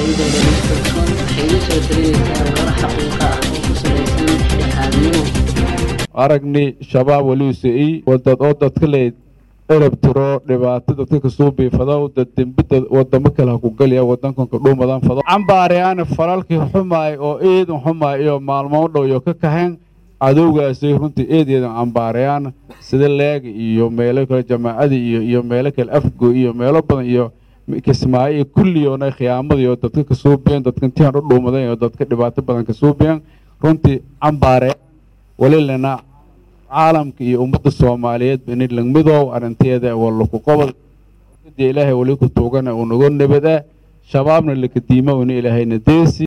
dowladooda kalsoon waxay iga soo talinaysaa warar xaqiiqa ah oo ku salaysan dhexdhexaadnimo aragni shabaab waliuse i wadad oo dadka leyd erab tiro dhibaato dadka kasoo biifadow dad dembida wadamo kale ha ku geliya wadankanka dhuumadan fado cambaariyaana falalkii xumaay oo eedan xumaay iyo maalmo dhow iyo ka kaxeen cadowgaasay runtii eed eedan cambaarayaan sida leega iyo meelo kale jamaacadii iyo iyo meelo kale afgo iyo meelo badan iyo kismaayo iyo kulliyoona khiyaamadii oo dadka kasoo biyan dadka intiaan u dhuumadan iyo dadka dhibaato badan kasoo biyan runtii cambaare walilana caalamka iyo ummadda soomaaliyeed inay langmidow arrinteeda wallaku qobol ilaahay wali ku tuugana unago nabad ah shabaabna lakadiima ina ilaahayna deesi